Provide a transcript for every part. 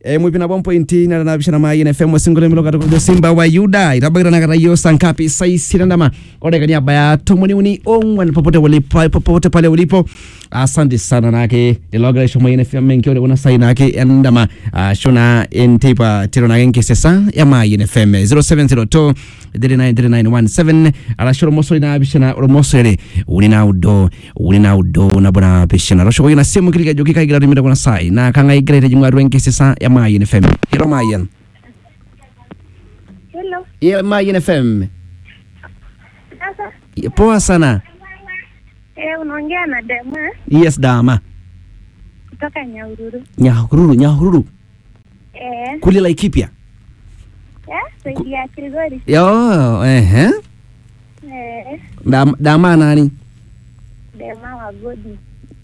e, mwipina bwa mpointi natanapishana mayi nfm osingole milo katikulujo simba wa yuda itabakirana kata iyo sankapi saisirandama odekani abaya tomoni uni ong'wan popote ulipo popote pale ulipo asante sana nake lilogira isho mayi nfm nkiore kuna sai nake endama uh, shona entipa tiro nake nkisesa ya mayi nfm 0702 393917 arasho romosori nabishana romosore uni naudo uni naudo nabona bishana rosho koyina simu kilika joki kaigira rimira kuna sai na kanga igira ite jimwa rwenke sisa ya mayin fm hiro mayin Hello. ya mayin fm Sasa Ya, poa sana eh, unaongea na Dema yes dama kutoka Nyahururu. nyahururu nyahururu Eh, kuli laikipia eh, saidi ya Kilgori. yo ehe Eh, dama, dama nani Dema wa Godi.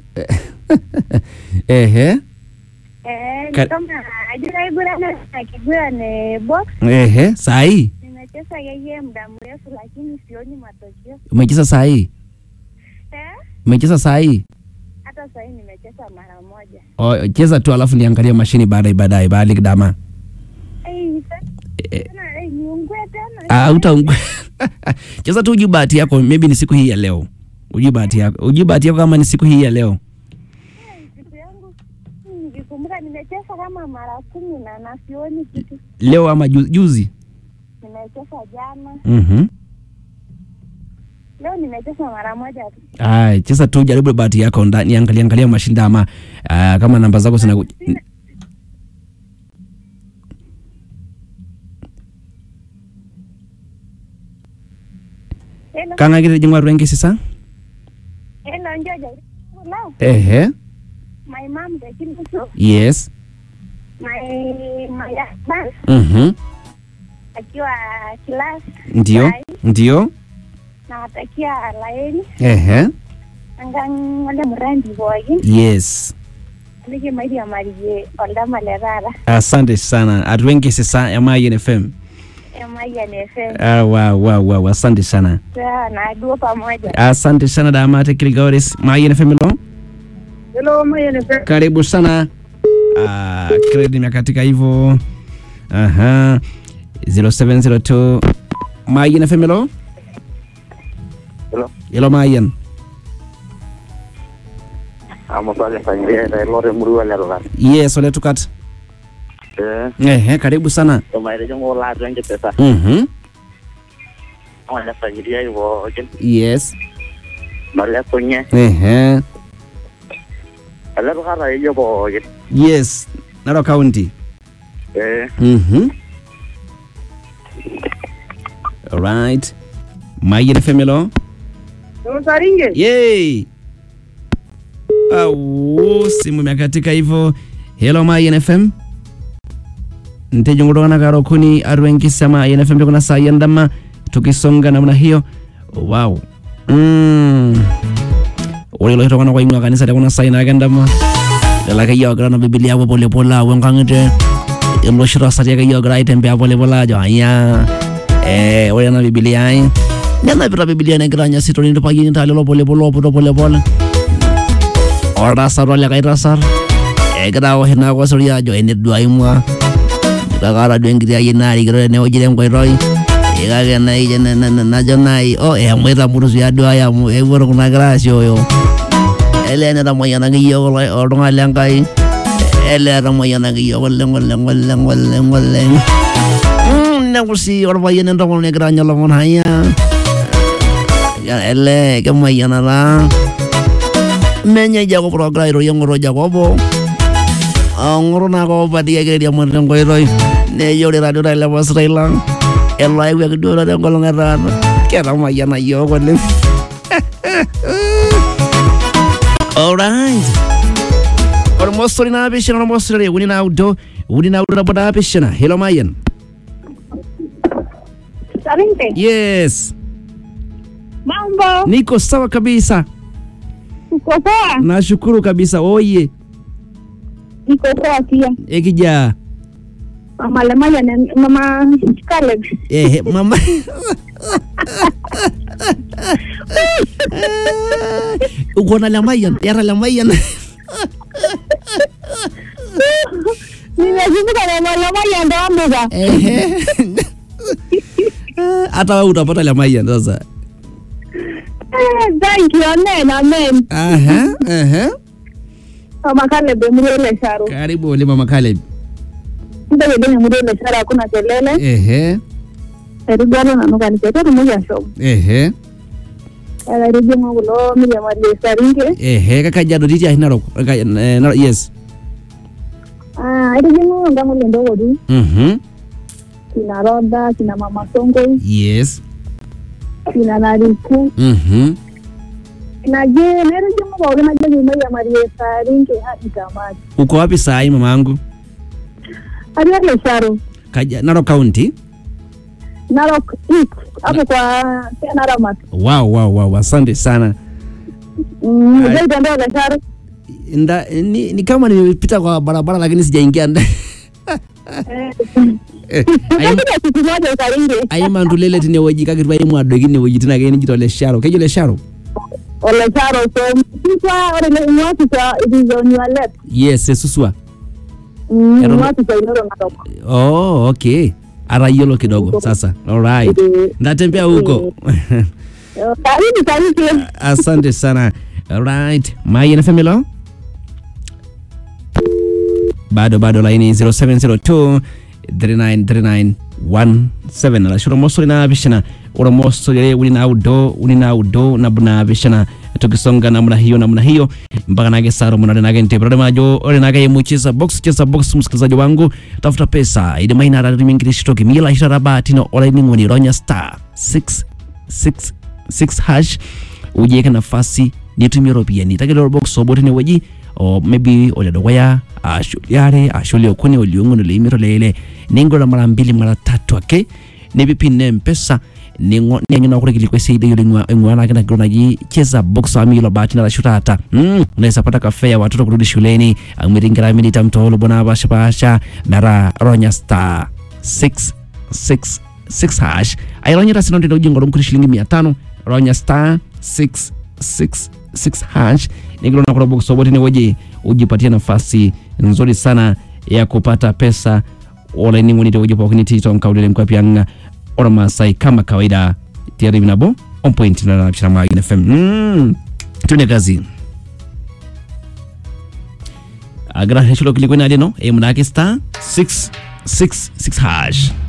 ehe Eh, Ka- ni kama ajira igurana na kigurane box. ehe sai Nimecheza yeye muda mrefu lakini sioni matokeo. umecheza sai Eh, umecheza sai hata sasa nimecheza mara moja. o, cheza tu alafu niangalie mashini baadaye baadaye baali dama Eh, sasa Eh, tena eh, niungue tena. Ah, utaungua cheza tu ujui bahati yako maybe ni siku hii ya leo ujui bahati yako ujui bahati yako kama ni siku hii ya leo Eh, Siku yangu hmm, nikikumbuka nimecheza kama mara kumi na na sioni kitu. leo ama ju- juzi Nimecheza jana. mm-hmm. Leo nimecheza mara moja tu. Ay, cheza tu jaribu bahati yako nda- niangalia angalia mashinda ama ah, kama namba zako zina Hello. kanga kile jingwa rwengi sisa Hello, Njoja. Hello. ehe My mom, the Kinsu. yes My, my husband, mm-hmm. akiwa class. ndio Bye. ndio Nawatakia laeni. ehe Angang wale murandi boy. yes Alike maidi ya marije oldama le rara. asante sana atwengi sisa ya mayin fm Ema ya nefe. ah, wow, wow, wow. asante sana Sawa na duo pamoja. asante sana damate kiligaoris mayin fm lo Hello, maya nefe. karibu sana uh, kredi imekatika hivyo aha 0702 mayin fm lo Hello. ilo mayin Amasale sangria da lore murua le rola. yes ole tukat Eh, ehe karibu sana to mai de ngo la range pesa. mhm Awala sangria iwo jen. yes Maria sonye. ehe Ala ro hara yo bo jen. yes naro county Eh, mhm alright mayin fm lo Msaringe. Yay! Awu, simu imekatika hivyo. Hello Mayen FM. Ntejo kutokana karo kuni arwenkisa Mayen FM kuna saa yandama tukisonga namna hiyo. Wow. Mm. Ore lo hitokana kwa ingwa kanisa kuna saa ina kandama. Lala kayo gra na Biblia hapo pole pole awo ngangete. Ilo shira sa ya kayo gra itembea pole pole ajo aya. Eh, ore na Biblia ai. Nena Biblia negira nya sitoni ndipayini talelo pole pole opodo pole pole. Oltasat olikae tasat egira awosh ina kosori ajo enedua imua kakara duo enkiti ayieni naarikito tenewueji tenkoitoi Eh, kake nai na- na- na- najo nai o eshomoita murusi aduaya amu epuo kuna kera asioyo elee netamoyianaki yiok kulo- oltung'ani lenkai elee etamoyianaki yiok oleng oleng oleng oleng oleng Mm, neku sii orpayian entomononi egira anya lomon haya elee kemayiana taa menye Jacob ogira airorie ng'oto Jacobo ong'oto naa koopatiaki airiamari tenkoitoi neyore taduo tailepasitai lang elo ayewuaki duo taata enkolong etaata ketamayiana yiok oleng alright ormosori naapishana ormosori uni naudo uni naudo nabo naapishana helo mayian Saringe. yes Mambo. niko sawa kabisa Uko poa? nashukuru kabisa oye Niko poa pia. ekijaa Mama Lemaya na mama Caleb. ehe mama uko na lamayan yara lamayan Nimesema Nikikuta na Lemayian toombuka. Ehe. hata wewe utapata Lemayian sasa Eh, Thank you, amen, amen. Aha, aha. Mama Caleb emurua ele Sharo. karibu ole mama Caleb Ntakedeng emurua ele Sharo hakuna kelele. ehe Erigwalo nanu kanisa ketumoki ashomo. ehe Ekaitijing'u kulo miriamari Saringe. ehe kakajiado titii ahi narok Ka- eh, Narok- yes Ah, aitijing'u nkang'ole Ntokotu, Mhm. kina Roda, kina Mama Songoi, yes kina Nariku, Mhm. naje naitijing'u pookin najoki miriamari Saringe hadi tamati. uko wapi saa hii mama yangu Atii ele Sharo. Kaja, Narok County Narok East hapo kwa Tena Ramat. wow, wow, wow. asante sana Mm, Ai. Ujaitembea ile Sharo? Nda, ni, ni kama nimepita kwa barabara lakini sijaingia ndani Eh. Eh, ayim- Nitakuja siku moja Saringe. aimandulele tinewueji kake twaimwa adoiki inewueji tina ake nijito lesharo kejo lesharo Ole Sharo so sisa ore ile mwasisa it is on your left. yes esuswa Mm, Eton- mwasisa inoro Narok. oh, okay atayiolo kidogo sasa alright Eh, ndatembea huko eh, Karibu karibu. asante sana alright mayen femilo bado bado laini 0702 393917 alashu oromosori naapishana oromosori ere uni naudo uni naudo nabo naapishana tukisonga namna hiyo namna hiyo mpaka nake saro munade nake ntepera majo ore nake yemucheza box cheza box msikilizaji wangu tafuta pesa ile maina rarimingirisitoki mila ishara batino olainingoni ronya star 666 hash ujieke nafasi nitumie ropiani takelo box obo tinewueji o maybe oledukuya ashu liare ashu liokuni oliong'uan oleimiet oleile ning'ura mara mbili mara tatu ake nipipin ne mpesa ningo neng'ina kure kilikwa sidai oleng ing'ua nake nagiro naji cheza box amu yiolo bahati narashu taata mm, unaweza pata kafe ya watoto kurudi shuleni amu etii nkera milita mtoolo bona apashipasha metaa ronya star 666 hash aironyita sino ndino ujing'oru mkuri shilingi mia tano ronya star 666 hash nikilona kula box obo tinewueji ujipatie nafasi nzuri sana ya kupata pesa olaining'oni tewueji pookin itii tonkaulele nkwapi ang' ormaasai kama kawaida tiari nabo on point na napishana mwa Yin FM mm. tune kazi agira hesholo kilikwena lino emunake star 666 hash